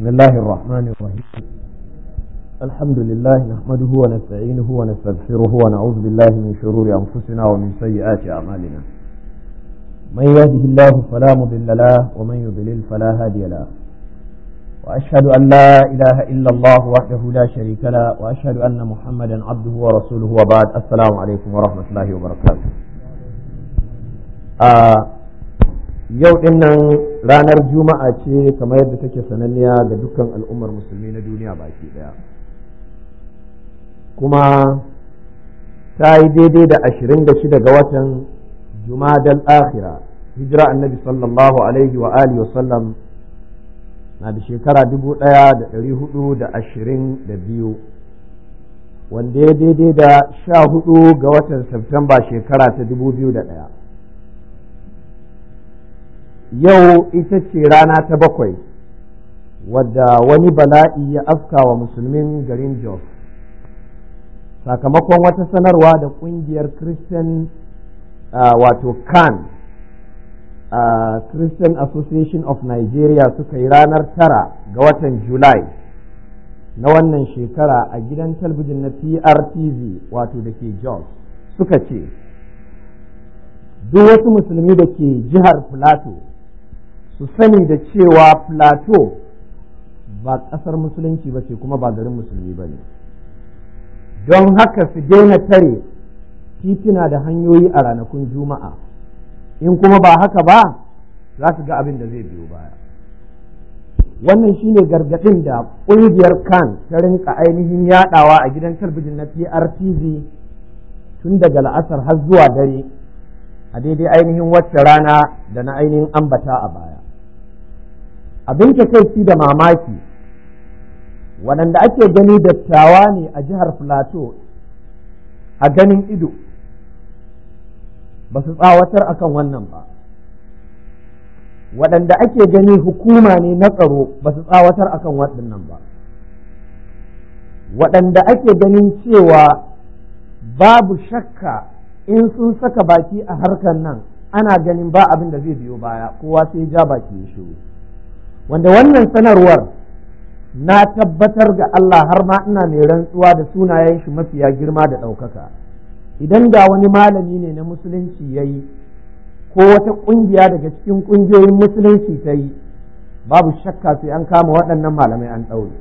بسم الله الرحمن الرحيم الحمد لله نحمده ونستعينه ونستغفره ونعوذ بالله من شرور أنفسنا ومن سيئات أعمالنا من يهده الله فلا مضل له ومن يضلل فلا هادي له وأشهد أن لا إله إلا الله وحده لا شريك له وأشهد أن محمدا عبده ورسوله وبعد السلام عليكم ورحمة الله وبركاته آه yau din nan ranar juma'a ce kamar yadda take sananniya ga dukkan al'ummar musulmi na duniya baki daya kuma ta yi daidai da ashirin da shida ga watan jumadal akhira hijira annabi sallallahu alaihi wa alihi wa sallam na da shekara dubu daya da dari hudu da ashirin da biyu wanda ya daidai da sha hudu ga watan Septemba shekara ta dubu biyu da daya yau ita ce rana ta bakwai wadda wani bala'i ya afka wa musulmin garin jos sakamakon wata sanarwa da kungiyar christian uh, wato kan uh, christian association of nigeria suka yi ranar tara ga watan july na wannan shekara a gidan talbijin na prtv wato da ke jos suka ce duk wasu musulmi da ke jihar plateau su sani da cewa plateau ba ƙasar musulunci ba ce kuma ba garin musulmi ba ne don haka su daina tare titina da hanyoyi a ranakun juma'a in kuma ba haka ba za su ga abin da zai biyo baya wannan shine gargaɗin da ƙungiyar kan ta rinka ainihin yaɗawa a gidan talbijin na prtv tun daga la'asar har zuwa dare a daidai ainihin wacce rana da na ainihin ambata a baya abin takaici da mamaki waɗanda ake gani dattawa ne a jihar plateau a ganin ido ba su tsawatar akan wannan ba waɗanda ake gani hukuma ne na tsaro ba su tsawatar akan waɗannan ba waɗanda ake ganin cewa babu shakka in sun saka baki a harkar nan ana ganin ba abin da zai biyo baya kowa sai ja baki ya shiru wanda wannan sanarwar na tabbatar ga Allah har ma ina mai rantsuwa da sunayen shi mafiya girma da ɗaukaka idan da wani malami ne na musulunci ya yi ko wata ƙungiya daga cikin ƙungiyoyin musulunci ta yi babu shakka sai an kama waɗannan malamai an ɗaure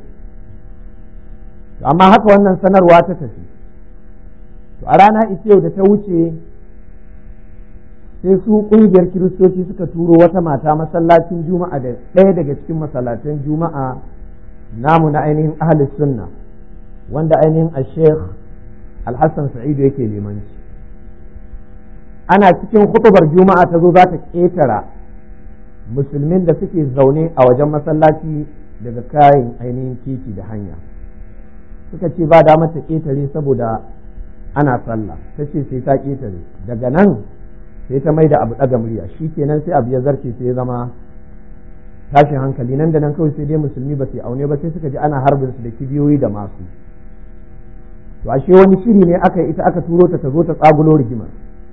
amma haka wannan sanarwa ta tafi to a rana ita yau da ta wuce sai su kungiyar kiristoci suka turo wata mata masallacin juma'a da ɗaya daga cikin masallatan juma'a namu na ainihin ahli sunna wanda ainihin a sheikh alhassan sa'idu yake limanci ana cikin hutubar juma'a ta zo za ta ƙetara musulmin da suke zaune a wajen masallaci daga kayan ainihin titi da hanya suka ce ba damar ta ƙetare saboda ana sallah ta ce sai ta ƙetare daga nan sai ta mai da abu ɗaga murya shi kenan sai abu ya zarce sai ya zama tashin hankali nan da nan kawai sai dai musulmi ba su aune ba sai suka ji ana harbin su da kibiyoyi da masu to ashe wani shiri ne aka ita aka turo ta ta zo ta tsagulo rigimar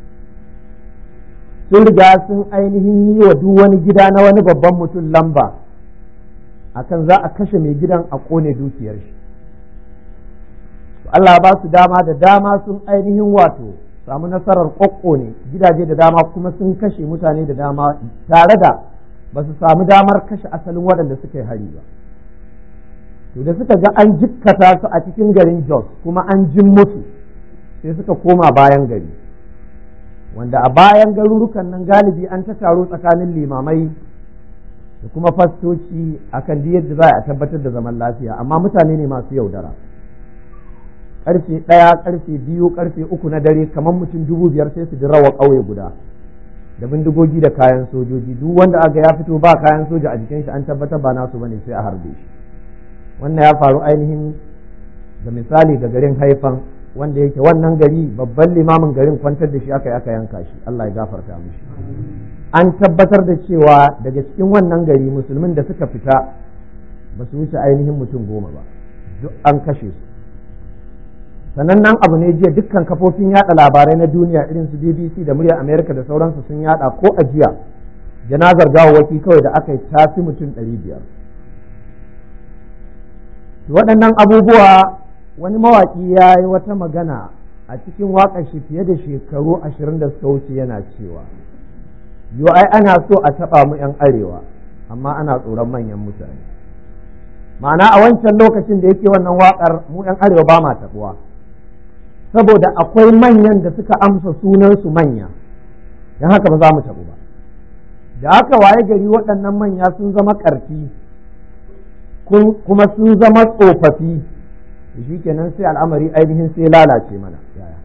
sun riga sun ainihin yi wa duk wani gida na wani babban mutum lamba akan za a kashe mai gidan a kone dukiyar shi Allah ba su dama da dama sun ainihin wato samu nasarar ƙwaƙƙo ne gidaje da dama kuma sun kashe mutane da dama tare da ba su samu damar kashe asalin waɗanda suka yi hari ba to da suka ga an jikkata su a cikin garin jos kuma an jin musu sai suka koma bayan gari wanda a bayan garurukan nan galibi an ta taro tsakanin limamai da kuma fastoci akan yadda za a tabbatar da zaman lafiya amma mutane ne masu yaudara karfe ɗaya karfe biyu karfe uku na dare kamar mutum dubu biyar sai su ji rawa ƙauye guda da bindigogi da kayan sojoji duk wanda aka ya fito ba kayan soja a jikin shi an tabbatar ba nasu bane sai a harbe shi wannan ya faru ainihin da misali ga garin haifan wanda yake wannan gari babban limamin garin kwantar da shi aka aka yanka shi Allah ya gafarta mishi an tabbatar da cewa daga cikin wannan gari musulmin da suka fita ba su wuce ainihin mutum goma ba duk an kashe su sannan nan abu ne jiya dukkan kafofin yada labarai na duniya irin su BBC da murya Amerika da sauransu sun yada ko a jiya janazar gawawwaki kawai da aka yi tafi mutum ɗari biyar waɗannan abubuwa wani mawaƙi ya yi wata magana a cikin waƙar shi fiye da shekaru ashirin da suka wuce yana cewa yo ai ana so a taɓa mu 'yan arewa amma ana tsoron manyan mutane ma'ana a wancan lokacin da yake wannan waƙar mu 'yan arewa ba ma taɓuwa saboda akwai manyan da suka amsa sunansu manya don haka ba za mu taɓu ba da haka waye gari waɗannan manya sun zama ƙarfi kuma sun zama tsofaffi shi kenan sai al'amari ainihin sai lalace mana yaya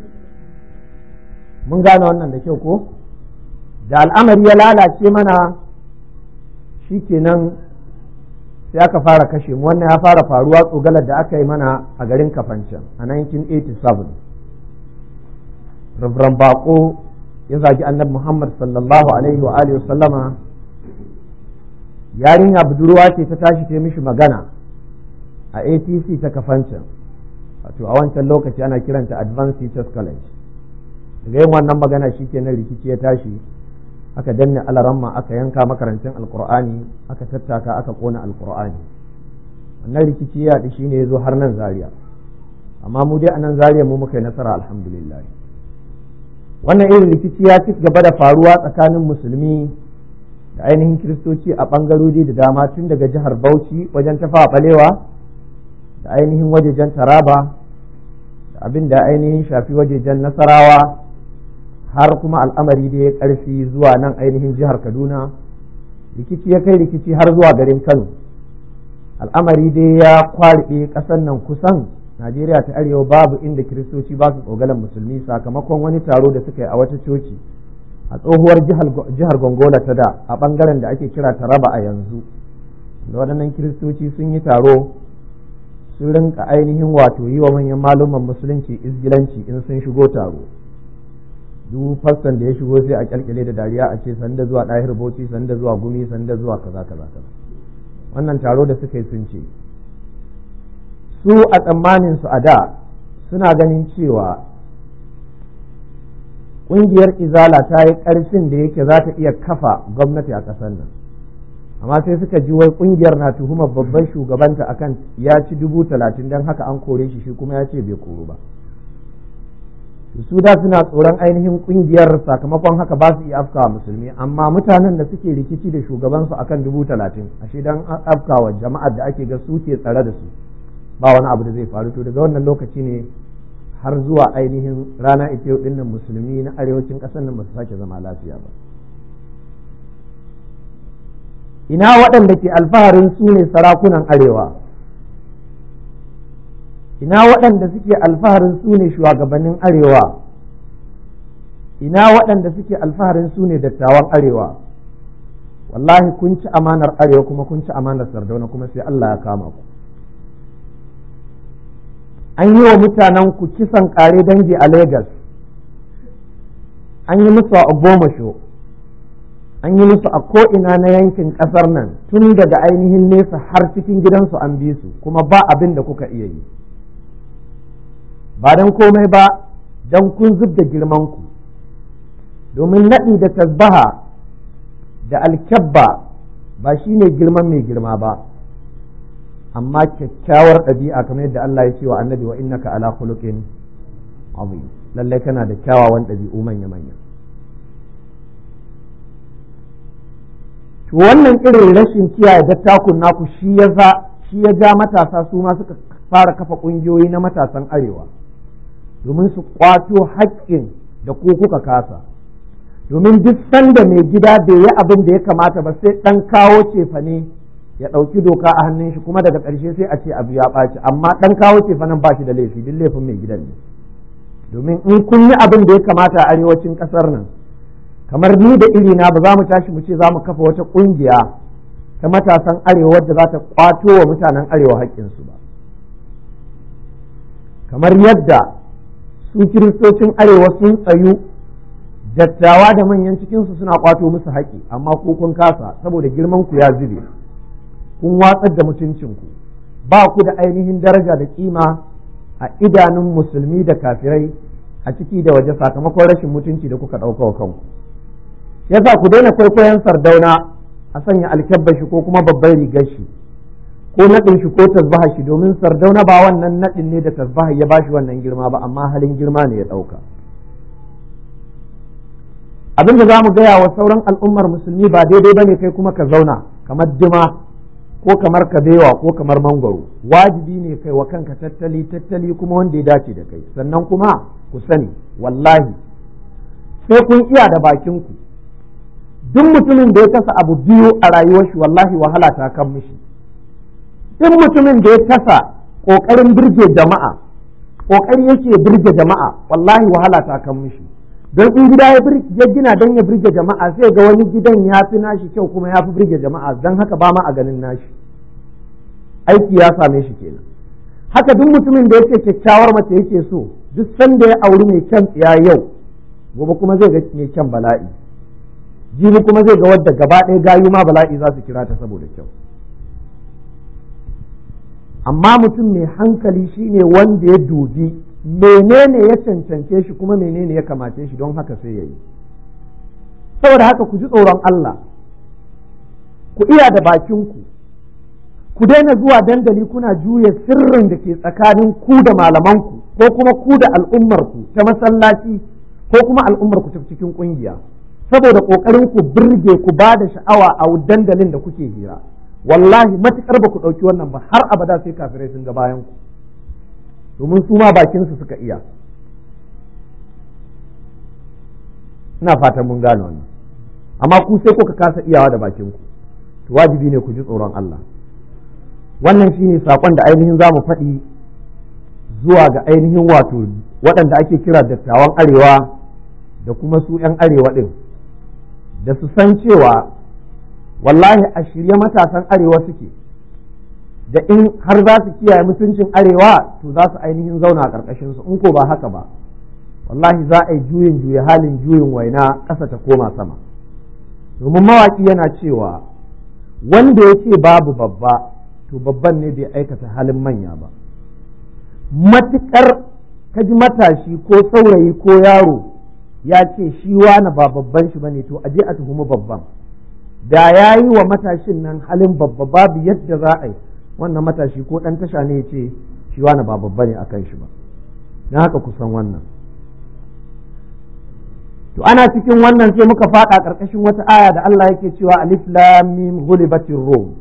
mun gane wannan da kyau ko da al'amari ya lalace mana shi kenan sai aka fara kashe mu wannan ya fara faruwa tsogalar da aka yi mana a garin kafancan a 1987 Reverend Bako ya zagi annabi Muhammad sallallahu alaihi wa alihi sallama yarinya budurwa ce ta tashi ta mishi magana a ATC ta kafancan wato a wancan lokaci ana kiranta Advanced Teachers College daga yin wannan magana shi kenan rikici ya tashi aka danne alaramma aka yanka makarancin alkur'ani aka tattaka aka kona alkur'ani wannan rikici ya shi ne ya zo har nan zaria amma mu dai a nan zaria mu muka yi nasara alhamdulillah wannan irin rikici ya ci gaba da faruwa tsakanin musulmi da ainihin kiristoci a ɓangarori da dama tun daga jihar bauchi wajen tafa balewa da ainihin wajejen taraba da abin da ainihin shafi wajejen nasarawa har kuma al'amari da ya ƙarfi zuwa nan ainihin jihar kaduna rikici ya kai rikici har zuwa garin kano al'amari dai ya kwariɗe ƙasar nan kusan najeriya ta arewa babu inda kiristoci ba su tsogalan musulmi sakamakon wani taro da suka yi a wata coci a tsohuwar jihar gongola ta da a ɓangaren da ake kira taraba a yanzu da waɗannan kiristoci sun yi taro sun rinka ainihin wato yi wa manyan maluman musulunci izgilanci in sun shigo taro duk fassan da ya shigo sai a kyalkyale da dariya a ce sanda zuwa ɗahir bauchi sanda zuwa gumi sanda zuwa kaza kaza kaza wannan taro da suka yi sun ce su a tsammanin su a da suna ganin cewa ƙungiyar izala ta yi ƙarfin da yake za ta iya kafa gwamnati a ƙasar nan amma sai suka ji wai ƙungiyar na tuhumar babban shugabanta akan ya ci dubu talatin don haka an kore shi shi kuma ya ce bai koru ba su da suna tsoron ainihin ƙungiyar sakamakon haka ba su iya afkawa musulmi amma mutanen da suke rikici da shugabansu akan dubu talatin ashe dan afkawa jama'ar da ake ga su ke tsare da su ba wani abu da zai faru to daga wannan lokaci ne har zuwa ainihin rana ita yau dinnan musulmi na arewacin ƙasar nan ba su sake zama lafiya ba ina waɗanda ke alfaharin su ne sarakunan arewa ina waɗanda suke alfaharin su ne shugabannin arewa ina waɗanda suke alfaharin su ne dattawan arewa wallahi kun ci amanar arewa kuma kun ci amanar sardauna kuma sai Allah ya kama ku an yi wa mutanen ku kisan kare dangi a Legas an yi musu a Ogbomasho an yi musu a ko'ina na yankin ƙasar nan tun daga ainihin nesa har cikin gidansu an bi su kuma ba abin da kuka iya yi ba don komai ba don kun zub da girmanku domin naɗi da tasbaha da alkyabba ba shi ne girman mai girma ba amma kyakkyawar ɗabi'a kamar yadda Allah ya ce wa annabi wa innaka ala khuluqin azim lallai kana da kyawawan ɗabi'u manya manya to wannan irin rashin kiyaye dattakun naku shi ya za shi ya ja matasa su ma suka fara kafa ƙungiyoyi na matasan arewa domin su kwato haƙƙin da ku kuka kasa domin duk sanda mai gida bai yi abin da ya kamata ba sai ɗan kawo cefane ya ɗauki doka a hannun shi kuma daga ƙarshe sai a ce abu ya ɓaci amma ɗan kawo cefanen ba shi da laifi duk laifin mai gidan ne domin in kun yi abin da ya kamata a arewacin ƙasar nan kamar ni da irina ba za mu tashi mu ce za mu kafa wata ƙungiya ta matasan arewa wadda za ta kwato wa mutanen arewa haƙƙinsu ba kamar yadda su kiristocin arewa sun tsayu dattawa da manyan cikinsu suna kwato musu haƙi amma ku kun kasa saboda girman ku ya zube kun watsar da mutuncinku ba ku da ainihin daraja da kima a idanun musulmi da kafirai a ciki da waje sakamakon rashin mutunci da kuka ɗauka wa kanku yasa ku daina kwaikwayon sardauna a sanya alkyabbashi ko kuma babban rigar shi ko naɗin shi ko tasbaha shi domin sardauna ba wannan naɗin ne da tasbaha ya bashi wannan girma ba amma halin girma ne ya ɗauka abin da za mu gaya wa sauran al'ummar musulmi ba daidai ba ne kai kuma ka zauna kamar dima ko kamar kabewa ko kamar mangwaro wajibi ne kai wa kanka tattali tattali kuma wanda ya dace da kai sannan kuma ku sani wallahi sai kun iya da bakinku duk mutumin da ya kasa abu biyu a rayuwar shi wallahi wahala ta kan mishi duk mutumin da ya kasa kokarin birge jama'a kokari yake birge jama'a wallahi wahala ta kan mishi don in gida ya gina don ya birge jama'a sai ga wani gidan ya fi nashi kyau kuma ya fi birge jama'a don haka ba ma a ganin nashi aiki ya same shi kenan haka duk mutumin da yake kyakkyawar mace yake so duk sanda ya auri mai kyan tsiya yau gobe kuma zai ga mai kyan bala'i jibi kuma zai ga wadda gaba ɗaya gayu ma bala'i za su kira ta saboda kyau amma mutum mai hankali shine wanda ya dubi menene ya cancance shi kuma menene ya kamace shi don haka sai ya yi saboda haka ku ji tsoron Allah ku iya da bakinku ku daina zuwa dandali kuna juya sirrin da ke tsakanin ku da malamanku ko kuma ku da al'ummarku ta masallaci ko kuma al'ummarku ta cikin kungiya saboda kokarin ku birge ku ba da sha'awa a dandalin da kuke hira wallahi matukar ba ku ɗauki wannan ba har abada sai kafirai sun ga bayan ku domin su ma bakinsu suka iya ina fatan mun gane wannan amma ku sai kuka kasa iyawa da bakinku to wajibi ne ku ji tsoron Allah wannan shine sakon da ainihin za mu faɗi zuwa ga ainihin wato waɗanda ake kira dattawan arewa da kuma su 'yan arewa ɗin da su san cewa wallahi a shirye matasan arewa suke da in har za su kiyaye mutuncin arewa to za su ainihin zauna a ƙarƙashin su in ko ba haka ba wallahi za a yi juyin juya halin juyin waina ƙasa ta koma sama domin mawaƙi yana cewa wanda ya ce babu babba to babban ne bai aikata halin manya ba matuƙar kaji matashi ko saurayi ko yaro ya ce shi wani ba babban shi bane to aje a tuhumi babban da ya yi wa matashin nan halin babba babu yadda za a yi wannan matashi ko ɗan tasha ne ya ce shi wani ba babba ne a kan shi ba na haka kusan wannan to ana cikin wannan sai muka faɗa ƙarƙashin wata aya da Allah yake cewa alif lam mim ghulibatir rum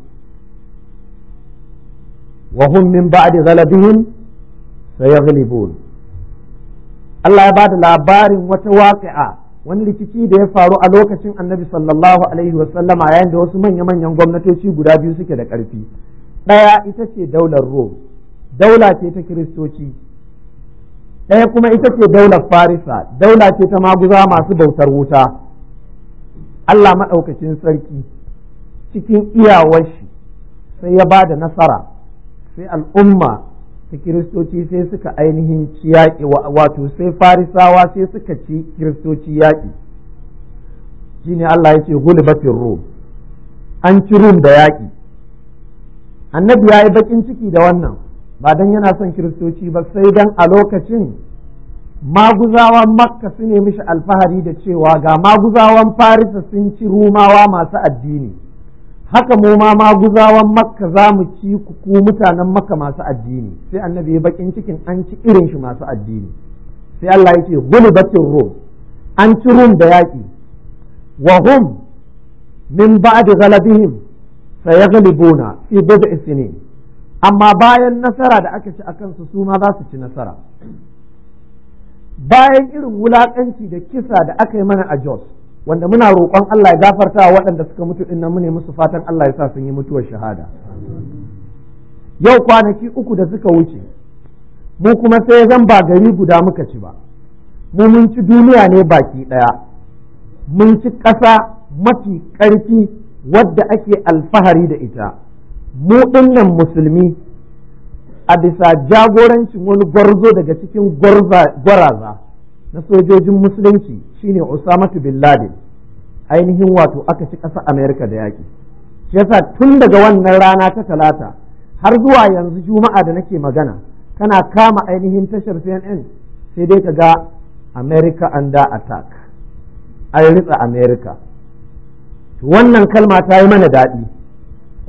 wa hum min ba'di ghalabihim sayaghlibun Allah ya bada labarin wata waƙi'a wani rikici da ya faru a lokacin annabi sallallahu alaihi wasallama yayin da wasu manya-manyan gwamnatoci guda biyu suke da ƙarfi ɗaya ita ce daular Rom, daula ce ta Kiristoci, ɗaya kuma ita ce daular Farisa, daula ce ta maguza masu bautar wuta. Allah maɗaukacin sarki cikin iyawar shi sai ya ba da nasara, sai al'umma ta Kiristoci sai suka ainihin ci yaƙi wato sai Farisawa sai suka ci Kiristoci yaƙi. Shi ne Allah ya ce gulibatin Rom, an ci Rum da yaƙi. annabi ya yi bakin ciki da wannan ba don yana son kiristoci ba sai don a lokacin maguzawan makka su ne mishi alfahari da cewa ga maguzawan farisa sun ci rumawa masu addini haka mu ma maguzawan makka za mu ci ku mutanen makka masu addini sai annabi ya bakin cikin an ci irin shi masu addini sai Allah ya ce gulibatin rum an ci rum da yaƙi wa hum min ba'di ghalabihim sayaghlibuna fi bid'i sinin amma bayan nasara da aka ci akan su su ma za su ci nasara bayan irin wulakanci da kisa da aka yi mana a Jos wanda muna roƙon Allah ya gafarta waɗanda suka mutu din nan mune musu fatan Allah ya sa sun yi mutuwar shahada yau kwanaki uku da suka wuce mu kuma sai zan ba gari guda muka ci ba mu mun ci duniya ne baki ɗaya mun ci ƙasa mafi ƙarfi wadda ake alfahari da ita mu ɗinnan musulmi a bisa jagorancin wani gwarzo daga cikin gwaraza na sojojin musulunci shine Usamatu bin Laden ainihin wato aka ci ƙasa Amerika da yaƙi shi yasa tun daga wannan rana ta talata har zuwa yanzu juma'a da nake magana kana kama ainihin tashar CNN sai dai ka ga America under attack an ritsa America wannan kalma ta yi mana daɗi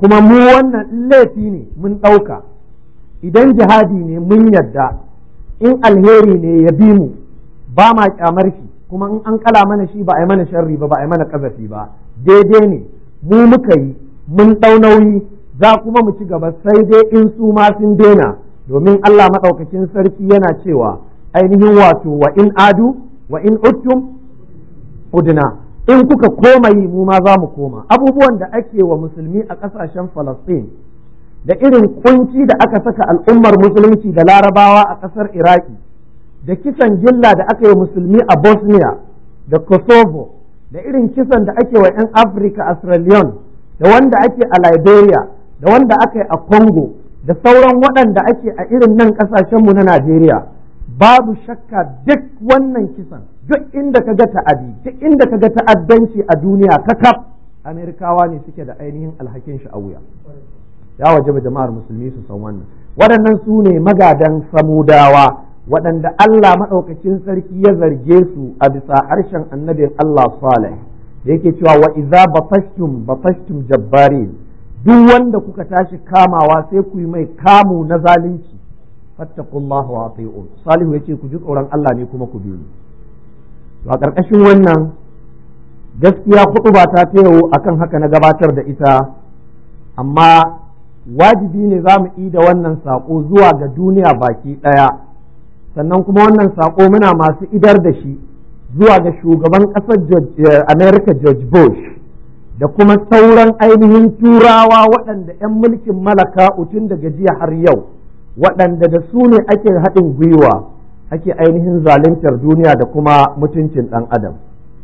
kuma mu wannan laifi ne mun ɗauka idan jihadi ne mun yadda in alheri ne ya bi mu ba ma kyamar shi kuma in an kala mana shi ba a yi mana sharri ba ba a yi mana kazafi ba daidai ne mu muka yi mun ɗau nauyi za kuma mu ci gaba sai dai in su ma sun daina domin Allah maɗaukakin sarki yana cewa ainihin wato wa in adu wa in uttum udna in kuka koma yi mu ma za mu koma abubuwan da ake wa musulmi a ƙasashen Falastin da irin kunci da aka saka al'ummar musulunci da larabawa a ƙasar Iraki da kisan gilla da aka yi musulmi a Bosnia da Kosovo da irin kisan da ake wa 'yan Afirka a Sierra Leone da wanda ake a Liberia da wanda aka yi a Congo da sauran waɗanda ake a irin nan ƙasashenmu na Najeriya babu shakka duk wannan kisan duk inda ka ga ta'adi duk inda ka ga ta'addanci a duniya kakaf Amerikawa ne suke da ainihin alhakin shi a wuya ya waje jama'ar musulmi su san wannan waɗannan su ne magadan samudawa waɗanda Allah maɗaukacin sarki ya zarge su a bisa harshen annabin Allah Saleh da yake cewa wa idza batashtum batashtum jabbarin duk wanda kuka tashi kamawa sai ku yi mai kamu na zalunci fattaqullaha wa ati'un salihu yace ku ji tsoron Allah ne kuma ku bi ni to a ƙarƙashin wannan gaskiya ba ta tayo akan haka na gabatar da ita amma wajibi ne za mu da wannan saƙo zuwa ga duniya baki ɗaya sannan kuma wannan saƙo muna masu idar da shi zuwa ga shugaban ƙasar America George Bush da kuma sauran ainihin turawa waɗanda 'yan mulkin malaka utun daga jiya har yau waɗanda da su ne ake haɗin gwiwa ake ainihin zaluntar duniya da kuma mutuncin ɗan adam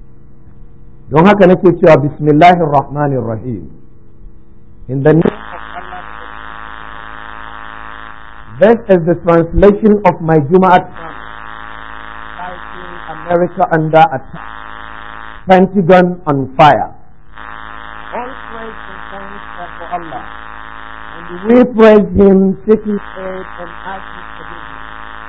don haka nake cewa bismillahir rahmanir rahim in the name This is the translation of my Jum'at titled America under attack, Pentagon on fire. All praise and thanks are for Allah, and we praise Him, seeking aid and asking forgiveness.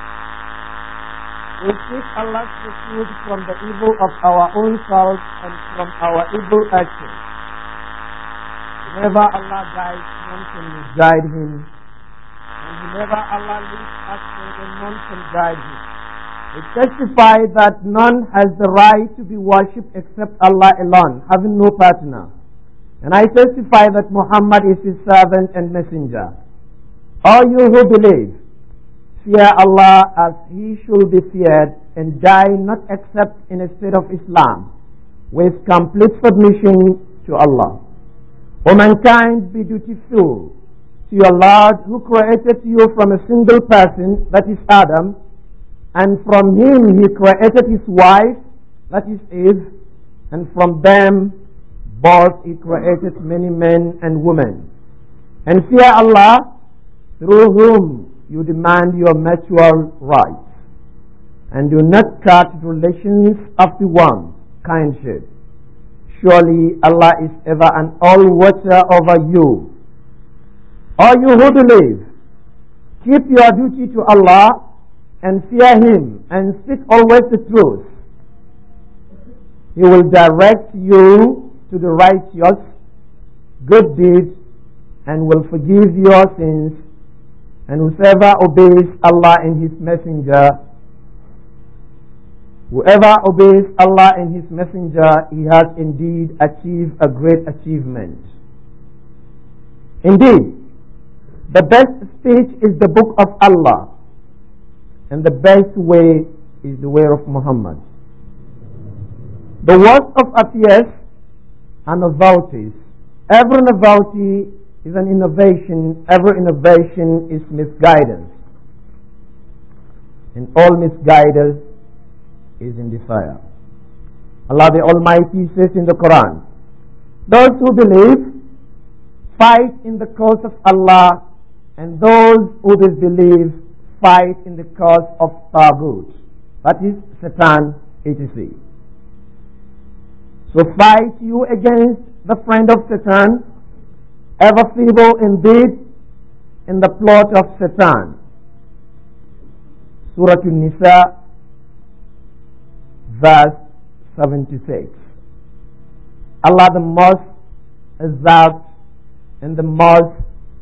We seek Allah's refuge from the evil of our own selves and from our evil actions. Whenever Allah guides, none can misguide Him. And whenever Allah leads astray, then none can guide him. We testify that none has the right to be worshipped except Allah alone, having no partner. And I testify that Muhammad is his servant and messenger. All you who believe, fear Allah as he should be feared and die not except in a state of Islam, with complete submission to Allah. O mankind, be dutiful to your Lord who created you from a single person, that is Adam, and from him he created his wife, that is Eve, and from them both he created many men and women. And fear Allah, through whom you demand your mutual rights, and do not cut relations of the one kindship. Surely Allah is ever and all watcher over you. All you who believe, keep your duty to Allah and fear Him and speak always the truth. He will direct you to the righteous, good deeds, and will forgive your sins. And whoever obeys Allah and His Messenger, whoever obeys Allah and His Messenger, he has indeed achieved a great achievement. Indeed, the best speech is the book of Allah, and the best way is the way of Muhammad. The worst of affairs are novelties. Every novelty is an innovation, every innovation is misguidance. And all misguidance is in the fire. Allah the Almighty says in the Quran, Those who believe fight in the cause of Allah and those who disbelieve fight in the cause of Tagut. That is Satan, etc. So fight you against the friend of Satan, ever feeble indeed in the plot of Satan. Surah An-Nisa, verse 76. Allah the most exalt and the most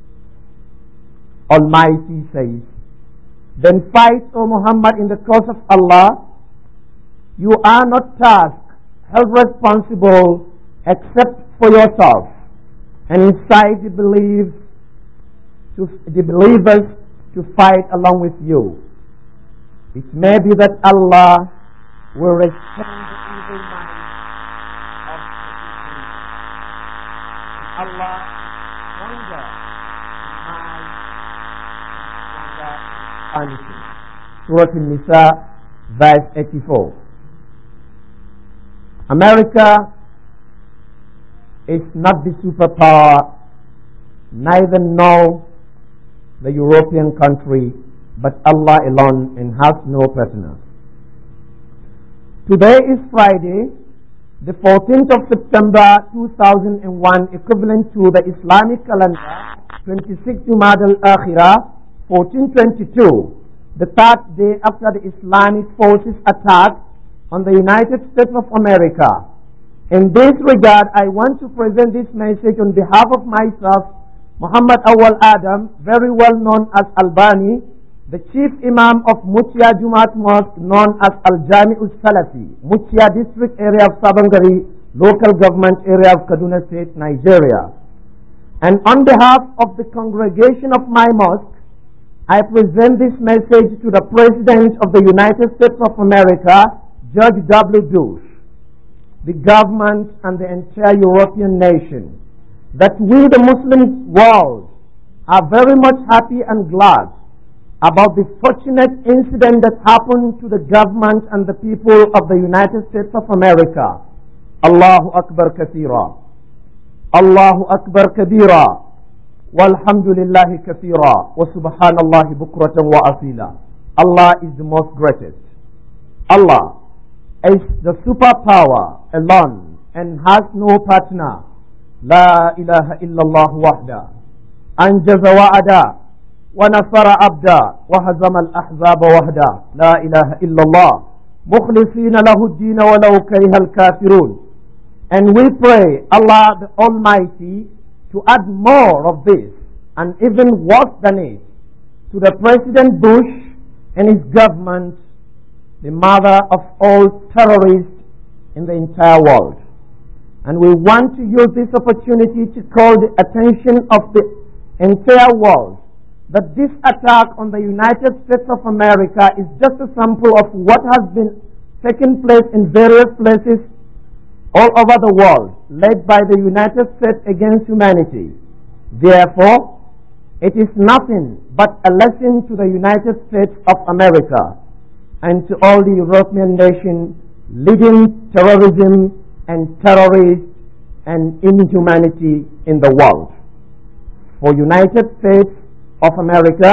Almighty says, Then fight, O Muhammad, in the cause of Allah. You are not tasked, held responsible except for yourself, and incite the, believe to, the believers to fight along with you. It may be that Allah will restrain the evil mind of the people. And Allah stronger in mind and stronger in punishing. Surah An-Nisa, verse 84. America is not the superpower, neither no the European country, but Allah alone and has no partner. Today is Friday, the 14th of September 2001, equivalent to the Islamic calendar, 26 Jumad al-Akhirah, 1422, the third day after the Islamic forces attack on the United States of America. In this regard, I want to present this message on behalf of myself, Muhammad Awal Adam, very well known as Albani, the chief imam of Mutia Jumat Mosque, known as Al Jami Salafi, Mutia district area of Sabangari, local government area of Kaduna State, Nigeria. And on behalf of the congregation of my mosque, I present this message to the President of the United States of America, George W. Bush, the government, and the entire European nation, that we, the Muslim world, are very much happy and glad about the fortunate incident that happened to the government and the people of the United States of America. Allahu Akbar kathira. Allahu Akbar kabira. والحمد لله كثيرا وسبحان الله بكرة وأصيلا Allah is the most greatest. Allah is the superpower alone and has no partner. لا إله إلا الله وحده أنجز وعدا ونصر عبدا وهزم الأحزاب وحدا لا إله إلا الله مخلصين له الدين ولو كره الكافرون And we pray Allah the Almighty to add more of this and even worse than it to the President Bush and his government, the mother of all terrorists in the entire world. And we want to use this opportunity to call the attention of the entire world that this attack on the United States of America is just a sample of what has been taking place in various places all over the world, led by the United States against humanity. Therefore, it is nothing but a lesson to the United States of America and to all the European nations leading terrorism and terrorists and inhumanity in the world. For United States of America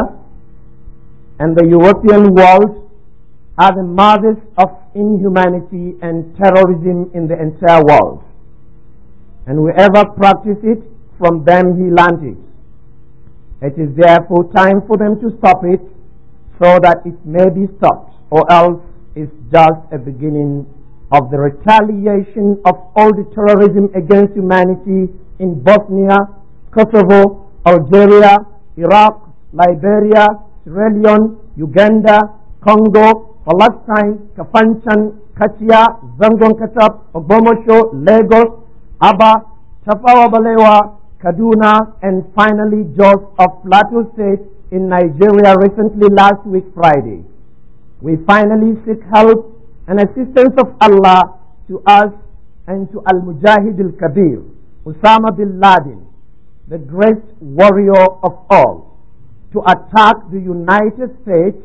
and the European world are the mothers of inhumanity and terrorism in the entire world. And whoever practices it, from them he learned it. It is therefore time for them to stop it so that it may be stopped, or else it's just a beginning of the retaliation of all the terrorism against humanity in Bosnia, Kosovo, Algeria, Iraq, Liberia, Sierra Leone, Uganda, Congo, Palestine, Kafanchan, Kachia, Zangon Katab, Ogbomoso, Lagos, Aba, Tafawa Balewa, Kaduna, and finally Jos of Plateau State in Nigeria recently last week Friday. We finally seek help and assistance of Allah to us and to Al-Mujahid al-Kabir, Osama bin Laden, the great warrior of all, to attack the United States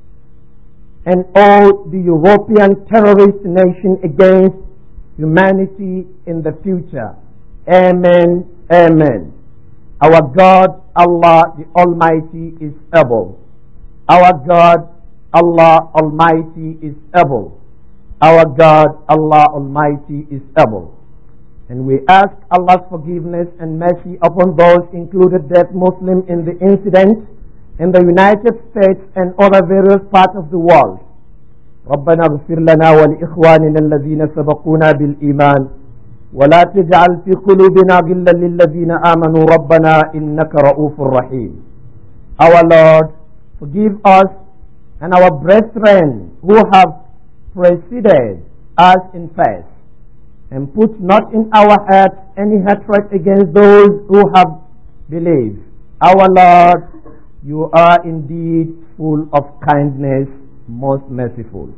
and all the European terrorist nation against humanity in the future. Amen. Amen. Our God, Allah the Almighty, is able. Our God, Allah Almighty, is able. Our God, Allah Almighty, is able. And we ask Allah's forgiveness and mercy upon those included dead Muslim in the incident in the United States and other various parts of the world. ربنا اغفر لنا ولإخواننا الذين سبقونا بالإيمان ولا تجعل في قلوبنا غلا للذين آمنوا ربنا إنك رؤوف رحيم Our Lord, forgive us and our brethren who have preceded us in faith, and put not in our hearts any hatred against those who have believed. Our Lord, you are indeed full of kindness, most merciful.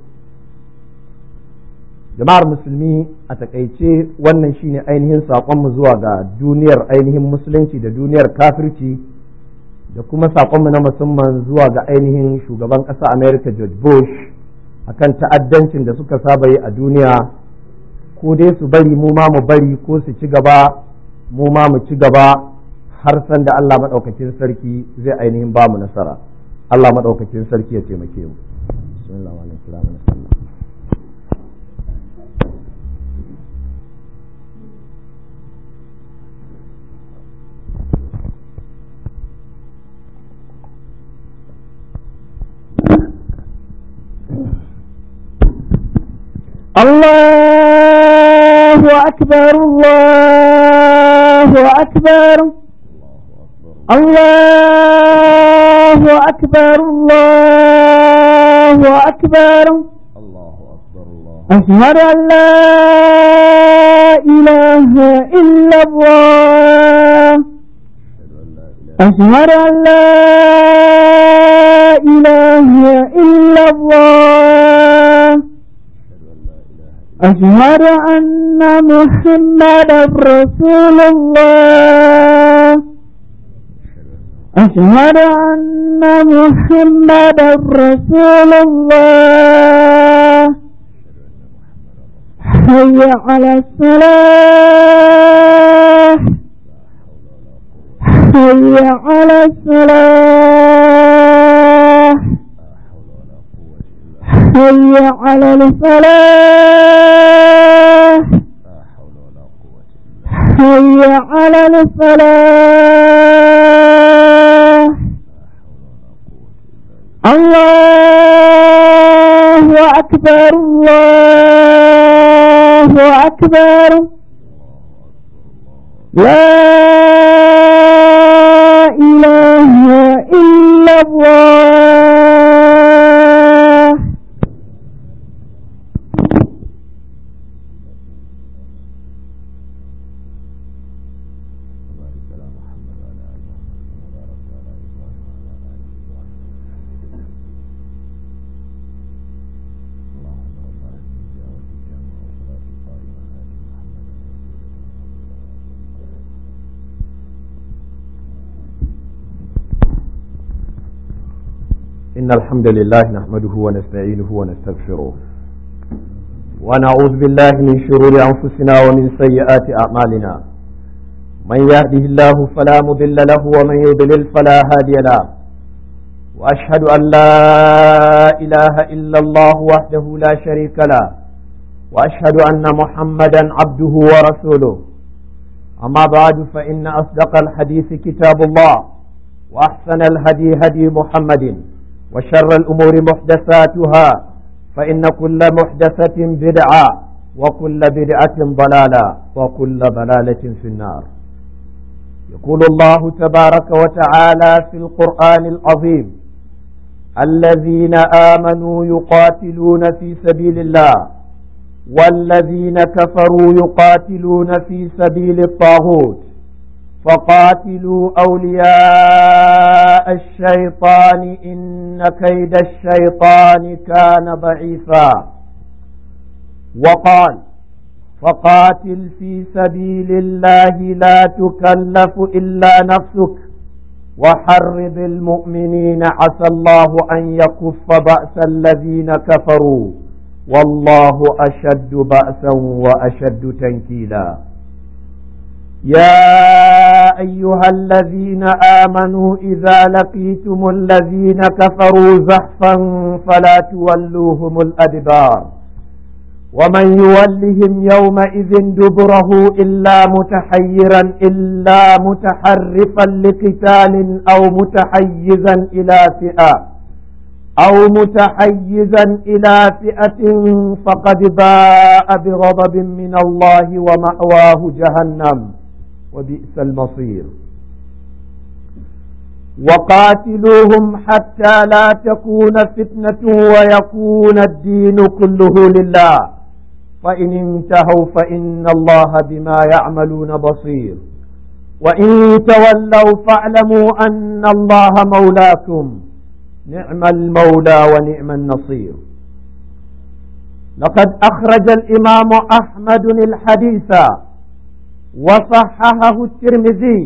jama'ar musulmi a takaice wannan shine ainihin saƙonmu zuwa ga duniyar ainihin musulunci da duniyar kafirci da kuma saƙonmu na musamman zuwa ga ainihin shugaban ƙasa america george bush akan ta'addancin da suka saba yi a duniya ko dai su bari mu ma mu bari ko su ci gaba mu ma mu ci gaba har san da allah maɗaukakin sarki zai ainihin ba mu nasara allah maɗaukakin sarki ya taimake mu الله أكبر الله أكبر الله أكبر الله أكبر أشهد أن لا إله إلا الله أشهد أن لا إله إلا الله أشهد أن محمدا رسول الله أشهد أن محمدا رسول الله حي على الصلاة حي على الصلاة حي على الفلاح حي على الفلاح الله أكبر الله أكبر لا إله إلا الله إن الحمد لله نحمده ونستعينه ونستغفره ونعوذ بالله من شرور أنفسنا ومن سيئات أعمالنا من يهده الله فلا مضل له ومن يضلل فلا هادي له وأشهد أن لا إله إلا الله وحده لا شريك له وأشهد أن محمدا عبده ورسوله أما بعد فإن أصدق الحديث كتاب الله وأحسن الهدي هدي محمد وشر الأمور محدثاتها فإن كل محدثة بدعة وكل بدعة ضلالة وكل ضلالة في النار يقول الله تبارك وتعالى في القرآن العظيم الذين آمنوا يقاتلون في سبيل الله والذين كفروا يقاتلون في سبيل الطاغوت فقاتلوا أولياء الشيطان إن كيد الشيطان كان ضعيفا وقال فقاتل في سبيل الله لا تكلف إلا نفسك وحرض المؤمنين عسى الله أن يكف بأس الذين كفروا والله أشد بأسا وأشد تنكيلا يا أيها الذين آمنوا إذا لقيتم الذين كفروا زحفا فلا تولوهم الأدبار ومن يولهم يومئذ دبره إلا متحيرا إلا متحرفا لقتال أو متحيزا إلى فئة أو متحيزا إلى فئة فقد باء بغضب من الله ومأواه جهنم وبئس المصير وقاتلوهم حتى لا تكون فتنة ويكون الدين كله لله فإن انتهوا فإن الله بما يعملون بصير وإن تولوا فاعلموا أن الله مولاكم نعم المولى ونعم النصير لقد أخرج الإمام أحمد الحديث وصححه الترمذي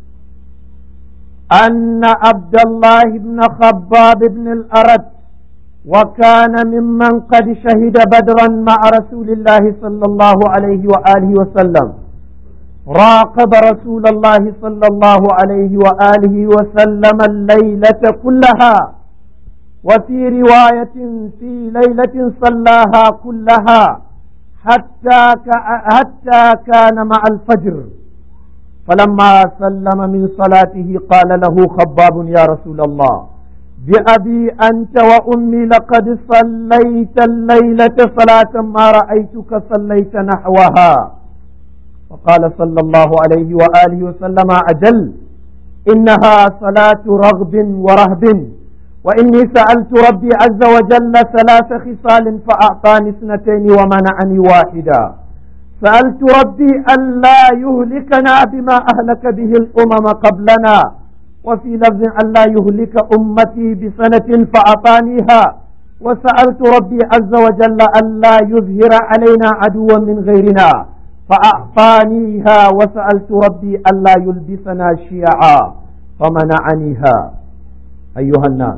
أن عبد الله بن خباب بن الأرد وكان ممن قد شهد بدرا مع رسول الله صلى الله عليه وآله وسلم راقب رسول الله صلى الله عليه وآله وسلم الليلة كلها وفي رواية في ليلة صلاها كلها حتى حتى كان مع الفجر فلما سلم من صلاته قال له خباب يا رسول الله بأبي أنت وأمي لقد صليت الليلة صلاة ما رأيتك صليت نحوها فقال صلى الله عليه وآله وسلم أجل إنها صلاة رغب ورهب وإني سألت ربي عز وجل ثلاث خصال فأعطاني اثنتين ومنعني واحدا سألت ربي ألا يهلكنا بما أهلك به الأمم قبلنا وفي لفظ ألا يهلك أمتي بسنة فأعطانيها وسألت ربي عز وجل ألا يظهر علينا عدوا من غيرنا فأعطانيها وسألت ربي ألا يلبسنا شيعا فمنعنيها أيها الناس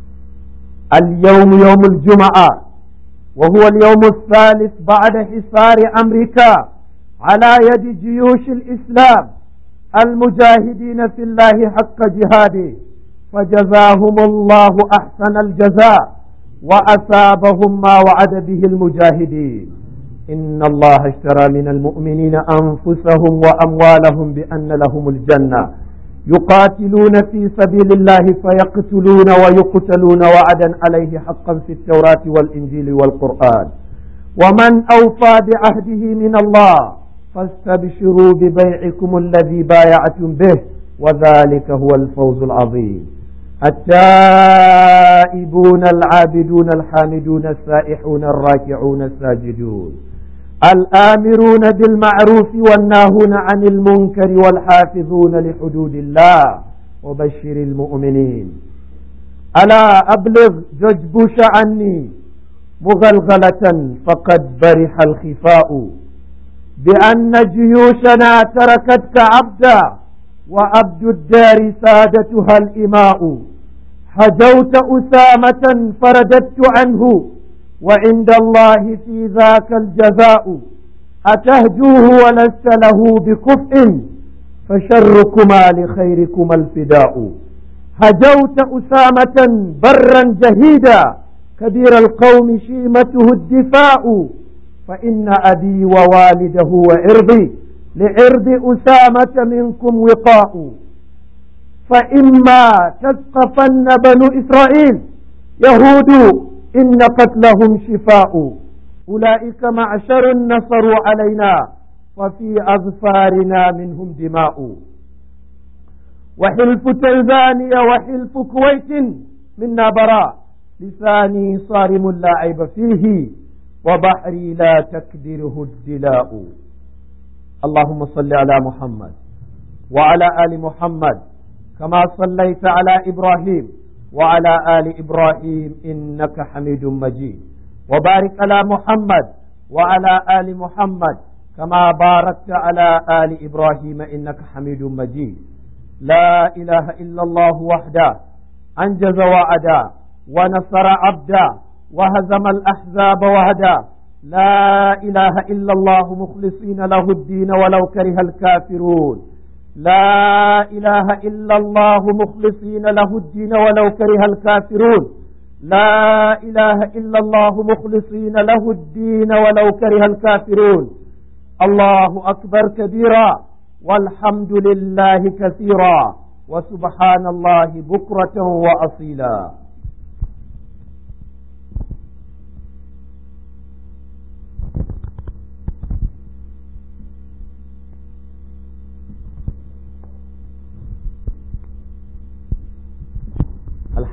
اليوم يوم الجمعة وهو اليوم الثالث بعد حصار أمريكا على يد جيوش الإسلام المجاهدين في الله حق جهاده فجزاهم الله أحسن الجزاء وأثابهم ما وعد به المجاهدين إن الله اشترى من المؤمنين أنفسهم وأموالهم بأن لهم الجنة يقاتلون في سبيل الله فيقتلون ويقتلون وعدا عليه حقا في التوراة والإنجيل والقرآن ومن أوفى بعهده من الله فاستبشروا ببيعكم الذي بايعتم به وذلك هو الفوز العظيم التائبون العابدون الحامدون السائحون الراكعون الساجدون الآمرون بالمعروف والناهون عن المنكر والحافظون لحدود الله وبشر المؤمنين ألا أبلغ جوج بوش عني مغلغلة فقد برح الخفاء بأن جيوشنا تركتك عبدا وعبد الدار سادتها الإماء حجوت أسامة فرددت عنه وعند الله في ذاك الجزاء أتهجوه ولست له بكفء فشركما لخيركما الفداء هجوت أسامة برا جهيدا كبير القوم شيمته الدفاع فإن أبي ووالده وعرضي لعرض أسامة منكم وقاء فإما تثقفن بنو إسرائيل يهود إن قتلهم شفاء أولئك معشر نصروا علينا وفي أظفارنا منهم دماء وحلف تنزانيا وحلف كويت منا براء لساني صارم لا عيب فيه وبحري لا تكدره الدلاء اللهم صل على محمد وعلى آل محمد كما صليت على إبراهيم وعلى آل إبراهيم إنك حميد مجيد وبارك على محمد وعلى آل محمد كما باركت على آل إبراهيم إنك حميد مجيد لا إله إلا الله وحده أنجز وعدا ونصر عبدا وهزم الأحزاب وهدا لا إله إلا الله مخلصين له الدين ولو كره الكافرون لا إله إلا الله مخلصين له الدين ولو كره الكافرون لا إله إلا الله مخلصين له الدين ولو كره الكافرون الله أكبر كبيرا والحمد لله كثيرا وسبحان الله بكرة وأصيلا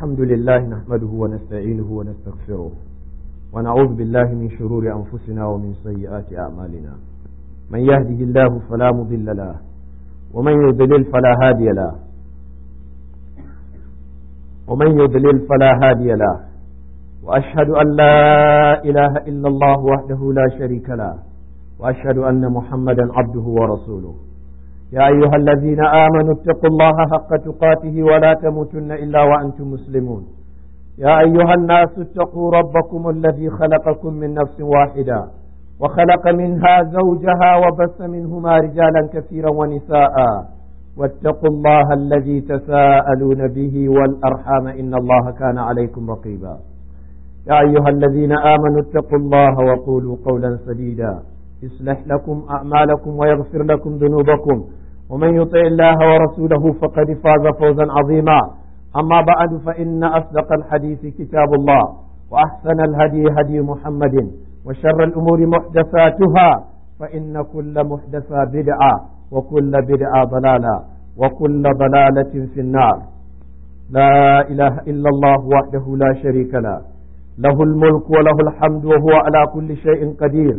الحمد لله نحمده ونستعينه ونستغفره ونعوذ بالله من شرور أنفسنا ومن سيئات أعمالنا من يهده الله فلا مضل له ومن يضلل فلا هادي له ومن يضلل فلا هادي له وأشهد أن لا إله إلا الله وحده لا شريك له وأشهد أن محمدا عبده ورسوله يا أيها الذين آمنوا اتقوا الله حق تقاته ولا تموتن إلا وأنتم مسلمون يا أيها الناس اتقوا ربكم الذي خلقكم من نفس واحدة وخلق منها زوجها وبث منهما رجالا كثيرا ونساء واتقوا الله الذي تساءلون به والأرحام إن الله كان عليكم رقيبا يا أيها الذين آمنوا اتقوا الله وقولوا قولا سديدا يصلح لكم أعمالكم ويغفر لكم ذنوبكم ومن يطع الله ورسوله فقد فاز فوزا عظيما أما بعد فإن أصدق الحديث كتاب الله وأحسن الهدي هدي محمد وشر الأمور محدثاتها فإن كل محدثة بدعة وكل بدعة ضلالة وكل ضلالة في النار لا إله إلا الله وحده لا شريك له له الملك وله الحمد وهو على كل شيء قدير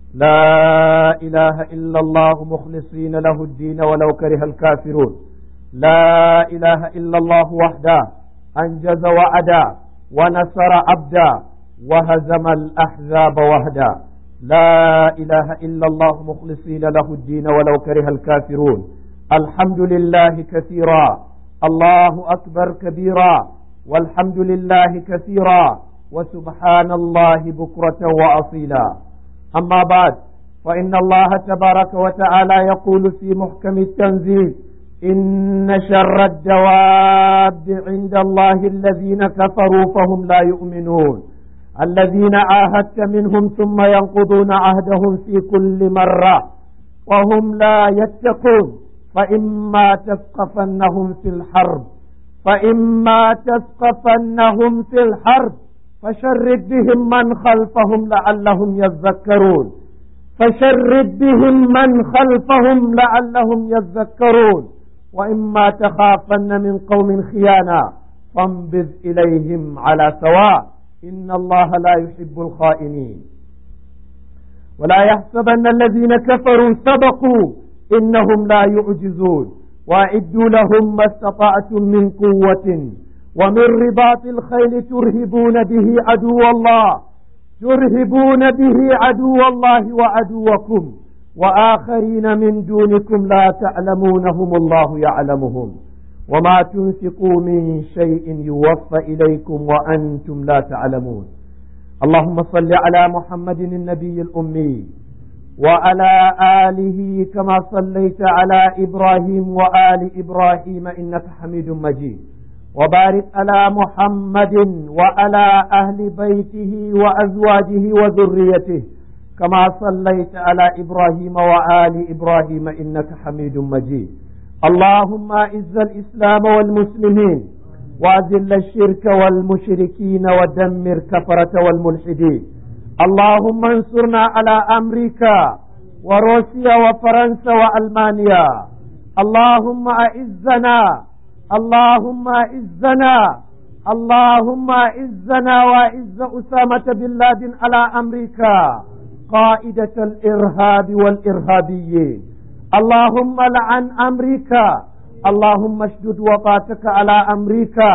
لا إله إلا الله مخلصين له الدين ولو كره الكافرون لا إله إلا الله وحده أنجز وعدا ونصر عبدا وهزم الأحزاب وحدا لا إله إلا الله مخلصين له الدين ولو كره الكافرون الحمد لله كثيرا الله أكبر كبيرا والحمد لله كثيرا وسبحان الله بكرة وأصيلا أما بعد فإن الله تبارك وتعالى يقول في محكم التنزيل إن شر الدواب عند الله الذين كفروا فهم لا يؤمنون الذين عاهدت منهم ثم ينقضون عهدهم في كل مرة وهم لا يتقون فإما تثقفنهم في الحرب فإما تثقفنهم في الحرب فشرد بهم من خلفهم لعلهم يذكرون فشرد بهم من خلفهم لعلهم يذكرون وإما تخافن من قوم خيانا فانبذ إليهم على سواء إن الله لا يحب الخائنين ولا يحسبن الذين كفروا سبقوا إنهم لا يعجزون وأعدوا لهم ما استطعتم من قوة ومن رباط الخيل ترهبون به عدو الله ترهبون به عدو الله وعدوكم وآخرين من دونكم لا تعلمونهم الله يعلمهم وما تنفقوا من شيء يوفى إليكم وأنتم لا تعلمون اللهم صل على محمد النبي الأمي وعلى آله كما صليت على إبراهيم وآل إبراهيم إنك حميد مجيد وبارك على محمد وعلى أهل بيته وأزواجه وذريته كما صليت على إبراهيم وآل إبراهيم إنك حميد مجيد اللهم أعز الإسلام والمسلمين وأذل الشرك والمشركين ودمر كفرة والملحدين اللهم انصرنا على أمريكا وروسيا وفرنسا وألمانيا اللهم أعزنا اللهم اعزنا اللهم اعزنا واعز أسامة بن لادن على أمريكا قائدة الإرهاب والإرهابيين اللهم لعن أمريكا اللهم اشدد وطاتك على أمريكا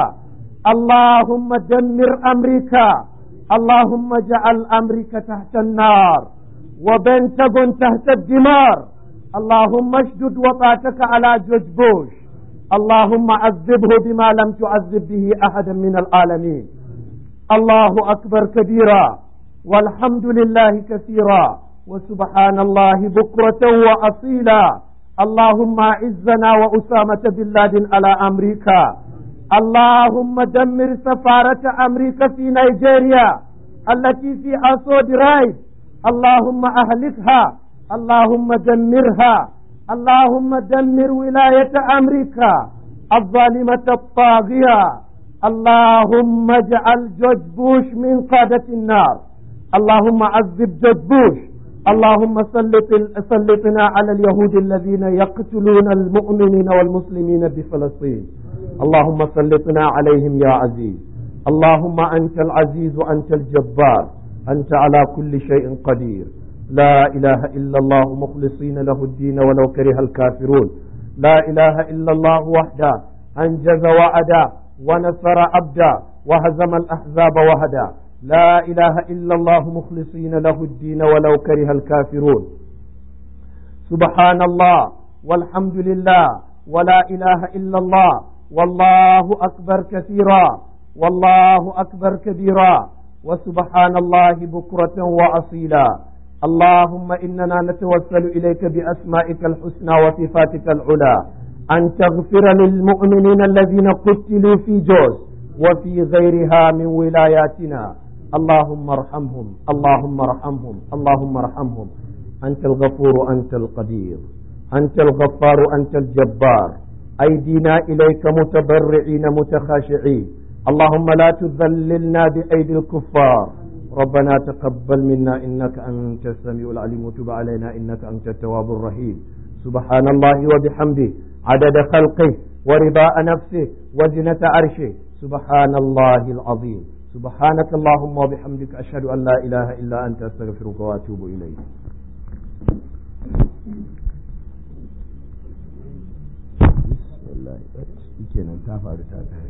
اللهم دمر أمريكا اللهم اجعل أمريكا تحت النار وبنتغون تحت الدمار اللهم اشدد وطاتك على جورج بوش اللهم عذبه بما لم تعذب به احدا من العالمين الله اكبر كبيرا والحمد لله كثيرا وسبحان الله بكرة وأصيلا اللهم اعزنا وأسامة بن لادن على أمريكا اللهم دمر سفارة أمريكا في نيجيريا التي في أسود رايد اللهم أهلكها اللهم دمرها اللهم دمر ولاية أمريكا الظالمة الطاغية اللهم اجعل جورج بوش من قادة النار اللهم عذب جورج بوش اللهم سلط سلطنا على اليهود الذين يقتلون المؤمنين والمسلمين بفلسطين اللهم سلطنا عليهم يا عزيز اللهم أنت العزيز وأنت الجبار أنت على كل شيء قدير لا إله إلا الله مخلصين له الدين ولو كره الكافرون لا إله إلا الله وحده أنجز وعدا ونصر عبدا وهزم الأحزاب وهدا لا إله إلا الله مخلصين له الدين ولو كره الكافرون سبحان الله والحمد لله ولا إله إلا الله والله أكبر كثيرا والله أكبر كبيرا وسبحان الله بكرة وأصيلا اللهم إننا نتوسل إليك بأسمائك الحسنى وصفاتك العلى أن تغفر للمؤمنين الذين قتلوا في جوز وفي غيرها من ولاياتنا اللهم ارحمهم اللهم ارحمهم اللهم ارحمهم أنت الغفور أنت القدير أنت الغفار أنت الجبار أيدينا إليك متبرعين متخاشعين اللهم لا تذللنا بأيدي الكفار ربنا تقبل منا إنك أنت السميع العليم وتب علينا إنك أنت التواب الرحيم سبحان الله وبحمده عدد خلقه ورضاء نفسه وزنة عرشه سبحان الله العظيم سبحانك اللهم وبحمدك أشهد أن لا إله إلا أنت أستغفرك وأتوب إليك kenan ta faru ta tare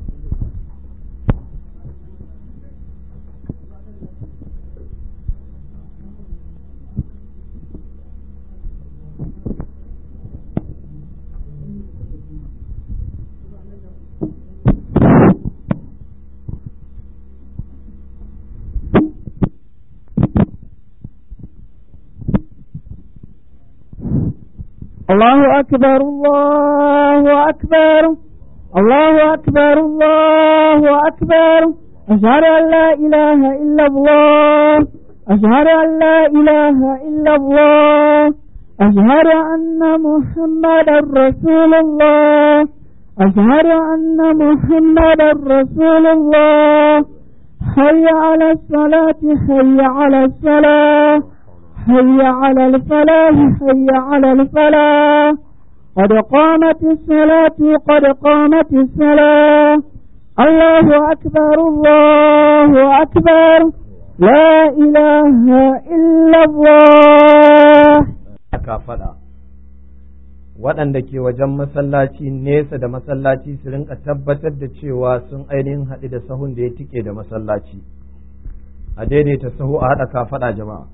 الله أكبر الله أكبر الله أكبر الله أكبر أشهد أن لا إله إلا الله أشهد أن لا إله إلا الله أشهد أن محمدا رسول الله أشهد أن محمدا رسول الله حي على الصلاة حي على الصلاة حي على الفلاح حي على الفلاح قد قامت الصلاة قد قامت الصلاة الله أكبر الله أكبر لا إله إلا الله aka faɗa waɗanda ke wajen masallaci nesa da masallaci su rinka tabbatar da cewa sun ainihin haɗu da sahun da ya tike da masallaci a daidaita sahu a haɗa kafaɗa jama'a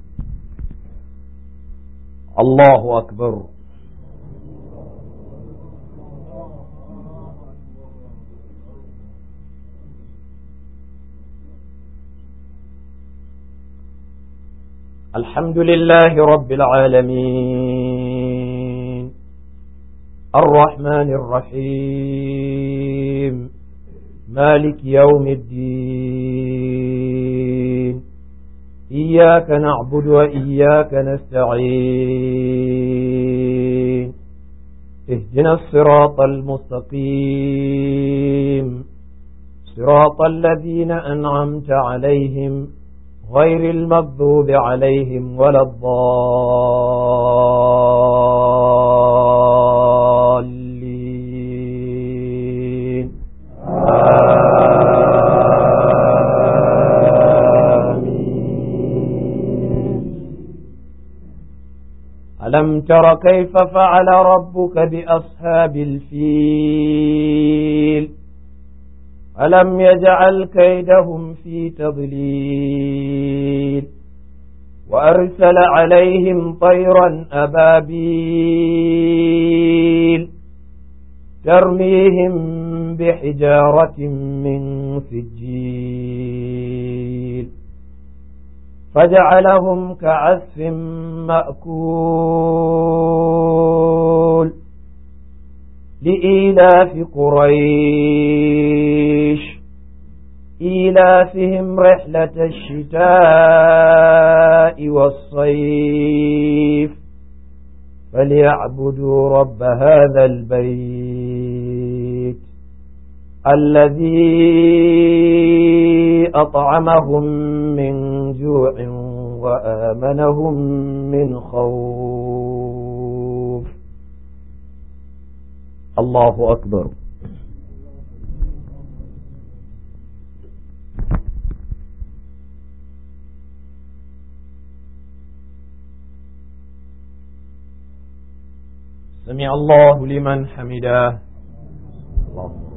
Allahu akbar الحمد لله رب العالمين الرحمن الرحيم مالك يوم الدين إياك نعبد وإياك نستعين اهدنا الصراط المستقيم صراط الذين أنعمت عليهم غير المغضوب عليهم ولا الضالين ألم تر كيف فعل ربك بأصحاب الفيل ألم يجعل كيدهم في تضليل وأرسل عليهم طيرا أبابيل ترميهم بحجارة من سجيل فجعلهم كعسف مأكول لإيلاف قريش إيلافهم رحلة الشتاء والصيف فليعبدوا رب هذا البيت الذي أطعمهم من جوع وآمنهم من خوف الله أكبر سمع الله لمن حمده اللهم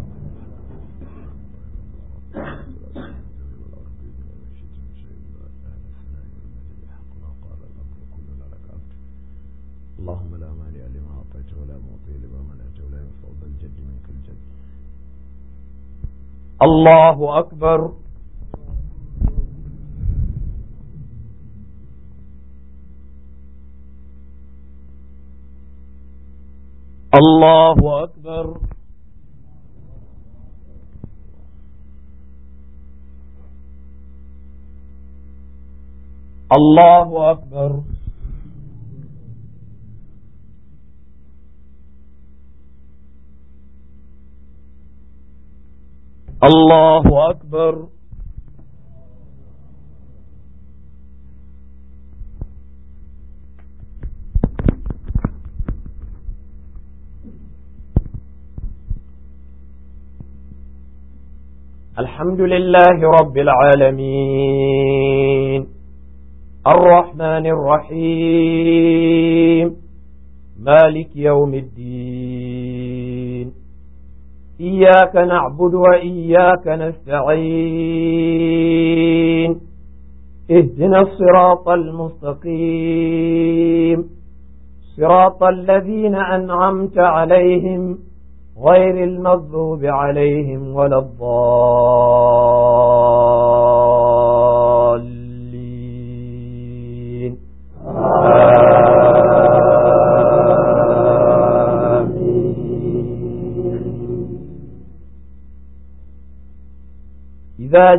اللهم لا مانع لما أعطيت ولا معطي لما منعت ولا ينفع ذا الجد منك الجد الله أكبر الله أكبر الله أكبر الله أكبر الحمد لله رب العالمين الرحمن الرحيم مالك يوم الدين إياك نعبد وإياك نستعين اهدنا الصراط المستقيم صراط الذين أنعمت عليهم غير المغضوب عليهم ولا الضالين إذا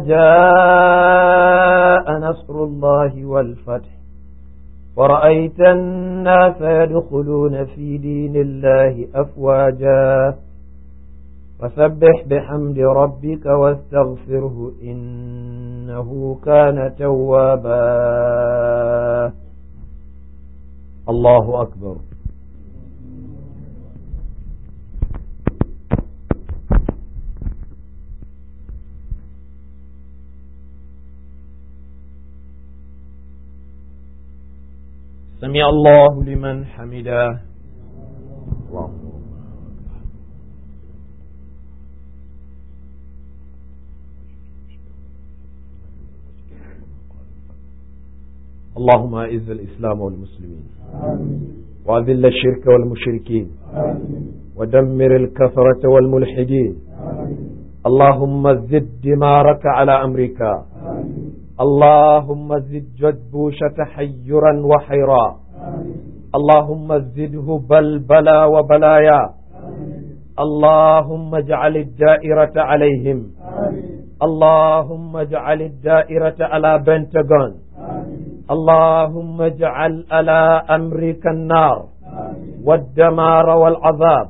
جاء نصر الله والفتح ورأيت الناس يدخلون في دين الله أفواجا فسبح بحمد ربك واستغفره إنه كان توابا الله أكبر سمع الله لمن حمده الله اللهم أعز الإسلام والمسلمين وأذل الشرك والمشركين ودمر الكفرة والملحدين اللهم زد دمارك على أمريكا اللهم زد جدبوش تحيرا وحيرا اللهم زده بلبلا وبلايا اللهم اجعل الدائرة عليهم اللهم اجعل الدائرة على بنتاغون اللهم اجعل على أمريكا النار والدمار والعذاب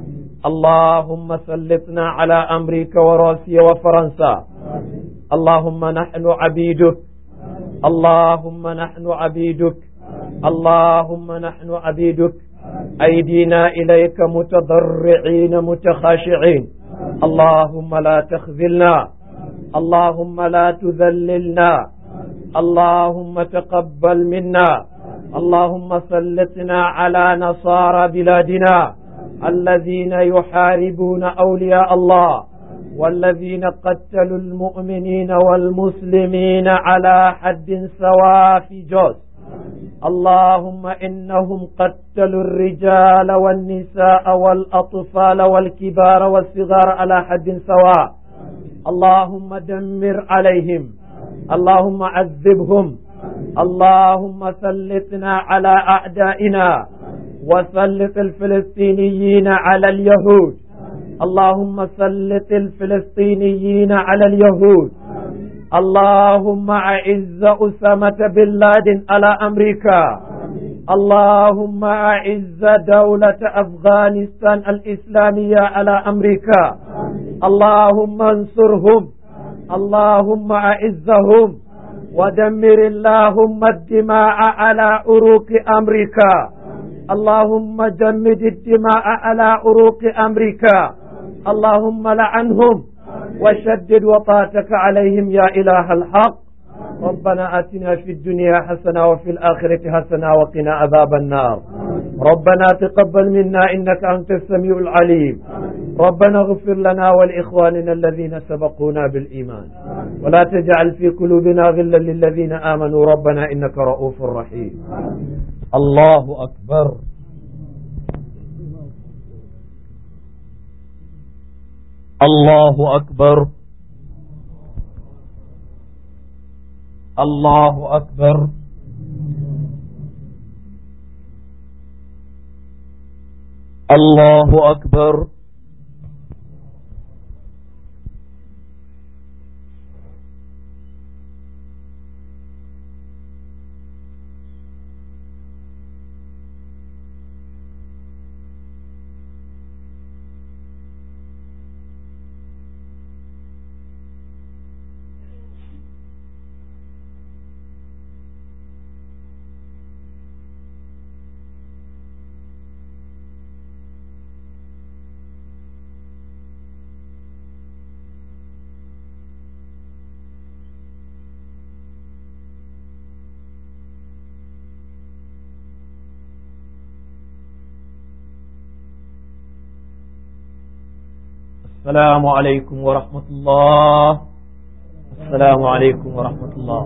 اللهم سلطنا على أمريكا وروسيا وفرنسا اللهم نحن عبيدك اللهم نحن عبيدك اللهم نحن عبيدك أيدينا إليك متضرعين متخاشعين اللهم لا تخذلنا اللهم لا تذللنا اللهم تقبل منا اللهم سلطنا على نصارى بلادنا الذين يحاربون أولياء الله والذين قتلوا المؤمنين والمسلمين على حد سواء في جوز اللهم إنهم قتلوا الرجال والنساء والأطفال والكبار والصغار على حد سواء اللهم دمر عليهم اللهم عذبهم اللهم سلطنا على أعدائنا وسلط الفلسطينيين على اليهود اللهم سلط الفلسطينيين على اليهود اللهم أعز أسامة بن لادن على أمريكا اللهم أعز دولة أفغانستان الإسلامية على أمريكا اللهم انصرهم اللهم أعزهم ودمر اللهم الدماء على عروق أمريكا اللهم جمد الدماء على عروق أمريكا اللهم لعنهم وشدد وطاتك عليهم يا إله الحق ربنا آتنا في الدنيا حسنة وفي الآخرة حسنة وقنا عذاب النار ربنا تقبل منا إنك أنت السميع العليم ربنا اغفر لنا ولإخواننا الذين سبقونا بالإيمان ولا تجعل في قلوبنا غلا للذين آمنوا ربنا إنك رؤوف رحيم الله أكبر الله أكبر الله أكبر الله أكبر السلام عليكم ورحمة الله السلام عليكم ورحمة الله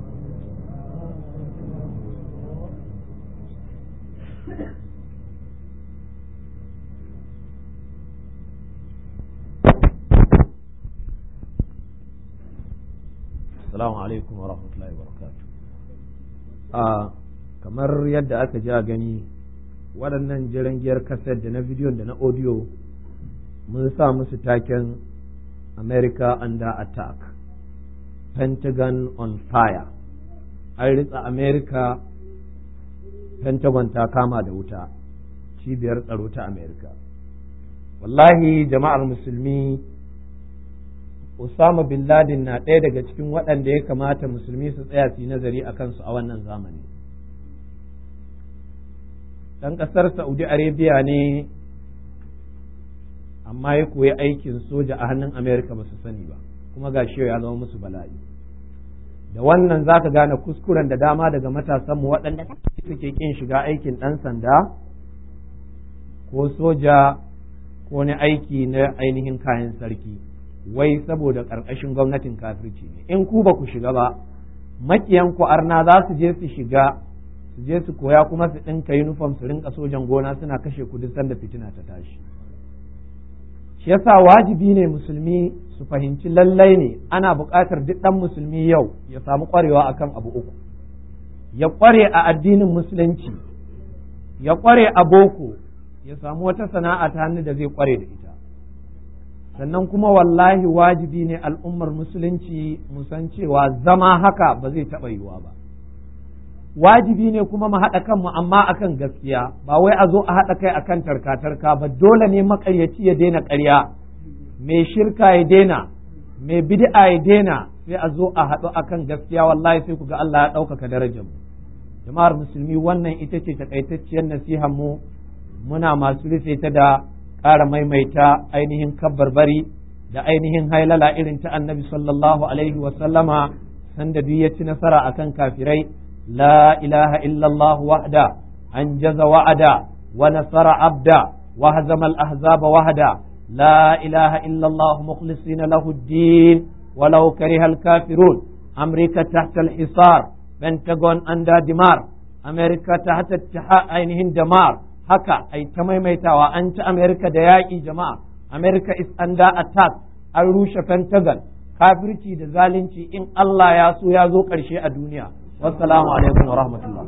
السلام عليكم ورحمة الله وبركاته آه kamar yadda aka ja gani waɗannan jirangiyar kaset da na bidiyon da na audio mun sa musu taken America under attack Pentagon on fire an ritsa America Pentagon ta kama da wuta cibiyar tsaro ta America wallahi jama'ar musulmi Osama bin Laden na ɗaya daga cikin waɗanda ya kamata musulmi su tsaya su yi nazari a kansu a wannan zamani ɗan ƙasar Saudi Arabia ne amma ya koyi aikin soja a hannun Amerika ba su sani ba kuma ga shi ya zama musu bala'i da wannan za ka gane kuskuren da dama daga matasanmu waɗanda suke ƙin shiga aikin ɗan sanda ko soja ko na aiki na ainihin kayan sarki wai saboda ƙarƙashin gwamnatin kafirci ne in ku ba ku shiga ba makiyan ku arna za su je su shiga su je su koya kuma su ɗinka yunifom su rinka sojan gona suna kashe kudin sanda fitina ta tashi shi yasa wajibi ne musulmi su fahimci lallai ne ana buƙatar duk ɗan musulmi yau ya samu ƙwarewa akan abu uku ya ƙware a addinin musulunci ya ƙware a boko ya samu wata sana'a ta hannu da zai ƙware da ita sannan kuma wallahi wajibi ne al'ummar musulunci musan cewa zama haka ba zai taɓa yiwuwa ba wajibi ne kuma mu haɗa kanmu amma akan gaskiya ba wai a zo a haɗa kai akan tarka-tarka ba dole ne maƙaryaci ya daina ƙarya mai shirka ya daina mai bid'a ya daina sai a zo a haɗu akan gaskiya wallahi sai ku ga Allah ya ɗaukaka darajar mu jama'ar musulmi wannan ita ce takaitacciyar nasihar mu muna masu rufe ta da ƙara maimaita ainihin kabbarbari da ainihin hailala irin ta annabi sallallahu alaihi wa sallama sanda duk ya ci nasara akan kafirai لا إله إلا الله وحده أنجز وعدا ونصر عبدا وهزم الأحزاب وحدا لا إله إلا الله مخلصين له الدين ولو كره الكافرون أمريكا تحت الحصار بنتاغون أندا دمار أمريكا تحت اتحاء عينهن دمار haka ai ta maimaitawa an ci Amerika da yaƙi jama'a Amerika is under attack an rushe Pentagon kafirci da zalunci in Allah ya so ya zo ƙarshe a duniya wassalamu alaikum wa rahmatullah